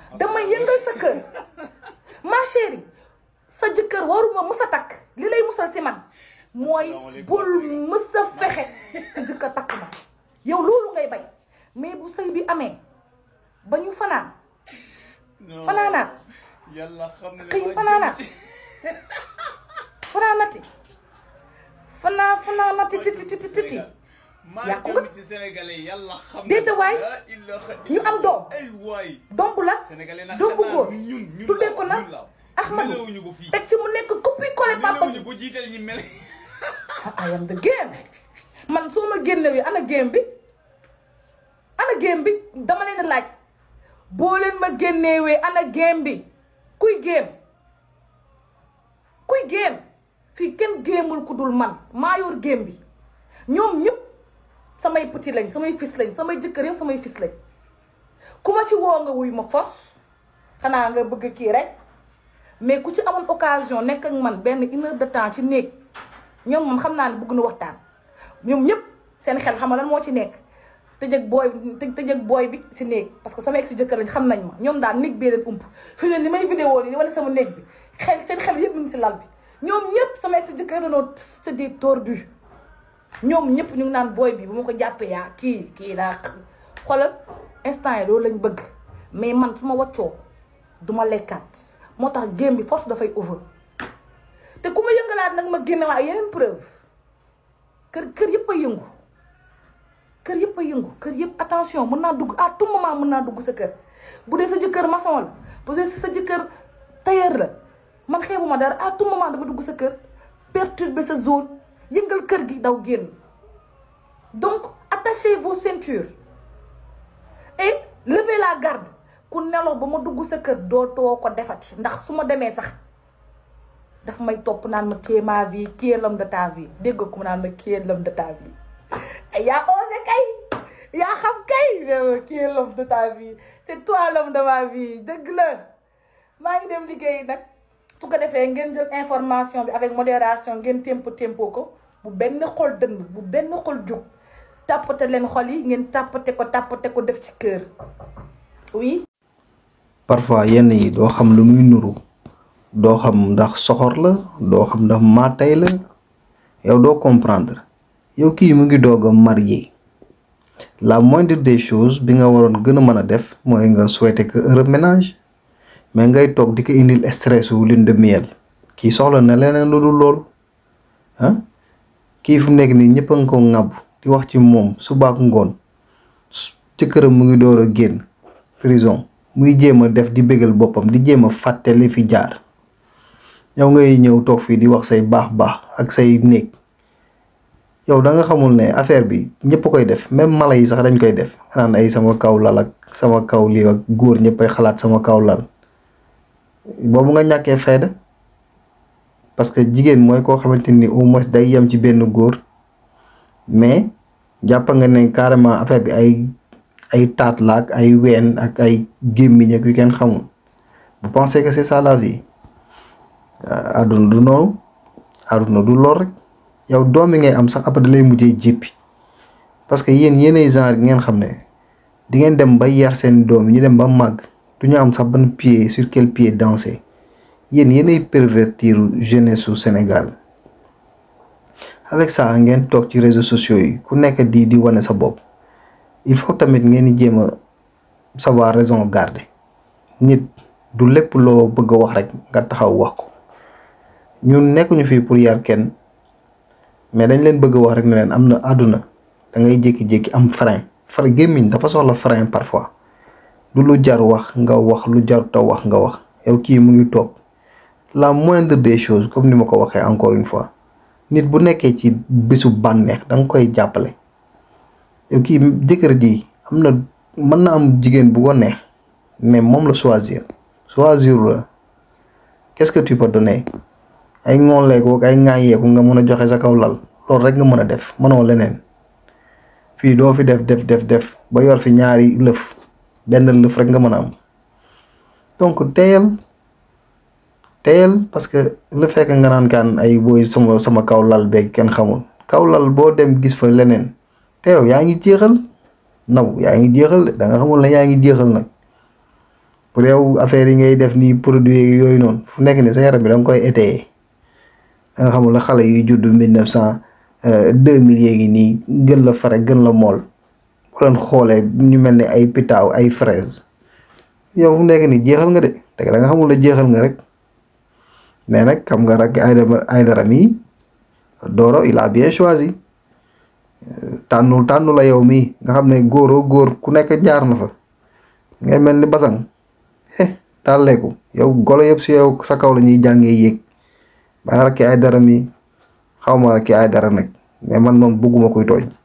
dama yëngal sa kër ma chérie sa jëkkër waruma mës a takk li lay musal si man mooy bul mës a fexe sa jëkkër takk ma yow loolu ngay bay mais bu sëy bi amee ba ñu fanaan fanaanaat yàlla xam ne xëy fanaanaat fanaanati fanaa fanaanati titi titi titi yàqu nga ci sénégalais yàlla xam déedéet waay ñu am doom ay waay doom bu la sénégalais nag doom bu xanaa góor ñun ñun tuddee la ko nag ñun la Ahmadou melewuñu ko fii teg ci mu nekk copie collé papa melewuñu bu jiital ñi mel I am the game man soo ma génnewee ana game bi ana game bi dama leen di laaj boo leen ma génnewee ana game bi kuy game kuy game fii kenn géemul ku dul man maa yor game bi ñoom ñëpp samay petit lañ samay fils lañ samay jëkkër yëpp samay fils lañ ku ma ci woo nga wuy ma force xanaa nga bëgg kii rek mais ku ci amoon occasion nekk ak man benn une heure de temps ci néeg ñoom moom xam naa ne bëgg na waxtaan ñoom ñëpp seen xel xam nga lan moo ci nekk tëjëg booy tëjëg booy bi si néeg parce que sama ex si jëkkër lañ xam nañ ma ñoom daal néeg bee leen ump fi ne ni may vidéo nii wala sama néeg bi xel seen xel yëpp mu ngi si lal bi ñoom ñëpp sama ex si jëkkër dañoo tëddee tordu ñoom ñëpp ñu ngi naan booy bi bu ma ko jàppee yaa kii kii daa xoolal instant yi loolu lañ bëgg mais man su ma waccoo du ma lekkaat moo tax game bi force dafay over te ku ma yëngalaat nag ma génne waa yeneen preuve kër kër yëpp a yëngu kër yëpp a yëngu kër yëpp attention mën naa dugg à tout moment mën naa dugg sa kër bu dee sa jëkkër maçon la bu dee sa jëkkër tailleur la man xeebuma dara à tout moment dama dugg sa kër perturber sa zone yëngal kër gi daw génn donc attachez vos ceintures et levez la garde ku nelaw ba ma dugg sa kër dootoo ko defati ndax su ma demee sax daf may topp naan ma téye ma vie qui est l'homme de ta vie dégg ko mu naan ma qui est l'homme de ta vie yaa osé kay yaa xam kay qui est l'homme de ta vie c'est toi l'homme de ma vie dëgg la maa ngi dem liggéey nag su ko defee ngeen jël information bi avec modération ngeen tempo tempo ko bu benn xol dënn bu benn xol jug tàppate leen xol yi ngeen tàppate ko tàppate ko def ci kër oui parfois yenn yi doo xam lu muy nuru doo xam ndax soxor la doo xam ndax maatay la yow doo comprendre yow kii mu ngi doog a marié la moindre des choses bi nga waroon gën a mën a def mooy nga souhaiter que heureux ménage mais ngay toog di ko indil stress wu lune de miel kii soxla na leneen lu dul loolu ah kii fu mu nekk nii ñëpp a nga ko ŋàbb di wax ci moom suba ak ngoon ci këram mu ngi door a génn prison muy jéem a def di bégal boppam di jéem a fàtte li fi jaar yow ngay ñëw toog fii di wax say baax baax ak say néeg yow da nga xamul ne affaire bi ñëpp koy def même mala yi sax dañ koy def naan ay sama kaw lal ak sama kaw lii ak góor ñëpp ay xalaat sama kaw lal boobu nga ñàkkee fayda parce que jigéen mooy koo xamante ni au moins day yem ci benn góor mais jàpp nga ne carrément affaire bi ay ay taat la ak ay ween ak ay gémmiñ ak yu kenn xamul vous pensez que c'est ça la vie àdduna du noonu àdduna du lool rek yow doom yi ngay am sax après da lay mujjee jéppi parce que yéen yéenay genre gi ngeen xam ne di ngeen dem ba yar seen doom yi ñu dem ba màgg du ñu am sax ban pied sur quel pied danser yéen yéenay pervertir jeunesse su Sénégal avec ça ngeen toog ci réseaux sociaux yi ku nekk di di wane sa bopp il faut tamit ngeen di jéem a savoir raison garder nit du lépp loo bëgg a wax rek nga taxaw wax ko ñun nekkuñu fii pour yar kenn mais dañ leen bëgg a wax rek ne leen am na àdduna da ngay jékki-jékki am frein frein gémmiñ dafa soxla frein parfois du lu jar wax nga wax lu jar ta wax nga wax yow kii mu ngi toog la moindre des choses comme ni ma ko waxee encore une fois nit bu nekkee ci bésu bànneex da nga koy jàppale yow kii jëkkër ji am na mën na am jigéen bu ko neex mais moom la choisir choisir la qu'est-ce que tu peux donner ay ngooleeku ak ay ŋaayeeku nga mën a joxe sa kaw lal loolu rek nga mën a def mënoo leneen fii doo fi def def def def ba yor fi ñaari lëf benn lëf rek nga mën a am donc teyal teyal parce que le fekk nga naan kaan ay booy sama sama kaw lal beeg kenn xamul kaw lal boo dem gis fa leneen te yow yaa ngi jeexal naw yaa ngi jeexal de da nga xamul ne yaa ngi jeexal nag pour yow affaire yi ngay def nii produit yooyu noonu fu nekk ni sa yaram bi da nga koy étayer da nga xamul la xale yuy judd mille neuf cent deux mille yéegi nii gën la fare gën la mool bu leen xoolee ñu mel ni ay pitaaw ay fraise yow fu nekk ni jeexal nga de te da nga xamul la jeexal nga rek mais nag xam nga rek ay ay dara mi Doro il a bien choisi tànnul tànnu la yow mii nga xam ne góoroo góor ku nekk jaar na fa ngay mel ni basang eh tàlleeku yow golo yëpp si yow sa kaw la ñuy jàngee yéeg ba rakki ay dara mi xaw ma rakki ay dara nag mais man moom bëgguma koy tooñ